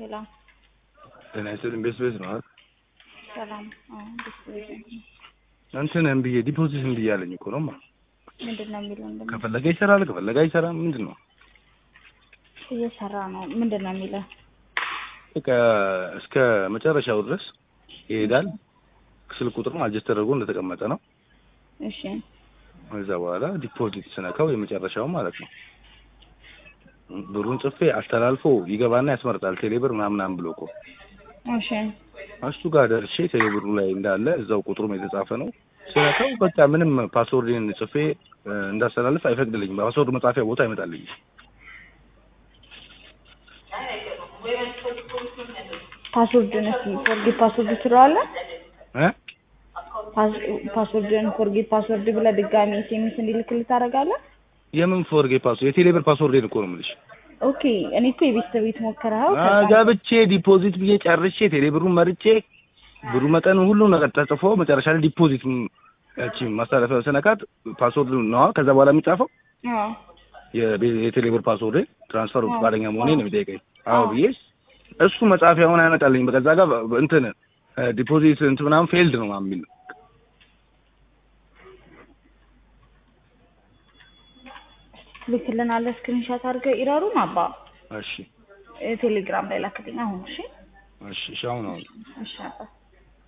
ሰላም ጤና ይስጥልኝ። ቤት ቤት ነው አይደል? ሰላም። አዎ ደስ ይላል። እንትን እምቢ ዲፖዚት እምቢ እያለኝ እኮ ነው። ማ ምንድን ነው የሚለው? እንደምን ከፈለገ ይሰራል፣ ከፈለገ አይሰራም። ምንድን ነው እየሰራ ነው። ምንድን ነው የሚለው? በቃ እስከ መጨረሻው ድረስ ይሄዳል። ስልክ ቁጥሩም አጀስት ተደርጎ እንደተቀመጠ ነው። እሺ ከዛ በኋላ ዲፖዚት ስነካው የመጨረሻው ማለት ነው ብሩን ጽፌ አስተላልፎ ይገባና ያስመርጣል። ቴሌብር ምናምናም ብሎ እኮ እሺ እሱ ጋር ደርሼ ቴሌብሩ ላይ እንዳለ እዛው ቁጥሩም የተጻፈ ነው። ስነካው በቃ ምንም ፓስወርድን ጽፌ እንዳስተላልፍ አይፈቅድልኝም። ፓስወርድ መጻፊያ ቦታ አይመጣልኝም። ፓስወርድን እስኪ ፎርጌት ፓስወርድ ትለዋለህ። እ ፓስወርድን ፎርጌት ፓስወርድ ብለህ ድጋሚ ኤስኤምኤስ እንዲልክልህ ታደርጋለህ። የምን ፎርጌ ፓስወርድ የቴሌብር ፓስወርዴን እኮ ነው የምልሽ። ኦኬ እኔ እኮ የቤት ቤት ሞክረኸው አ ገብቼ ዲፖዚት ብዬ ጨርሼ ቴሌብሩን መርጬ ብሩ መጠን ሁሉ ነገር ተጽፎ መጨረሻ ላይ ዲፖዚት እቺ ማስተላለፊያ ስነካት ፓስወርድ ነዋ ከዛ በኋላ የሚጻፈው አዎ የቤ- የቴሌብር ፓስወርድ ትራንስፈር ፈቃደኛ መሆኔ ነው የሚጠይቀኝ። አዎ ብዬ እሱ መጻፊያውን አይመጣልኝ። በቃ እዛ ጋር በ- እንትን ዲፖዚት እንትን ምናምን ፌልድ ነው ምናምን የሚል ልክልናለህ። ስክሪንሻት አድርገህ ኢረሩን አባ እሺ ቴሌግራም ላይ ላክልኝ አሁን። እሺ እሺ እሺ አሁን አሁን እሺ አባ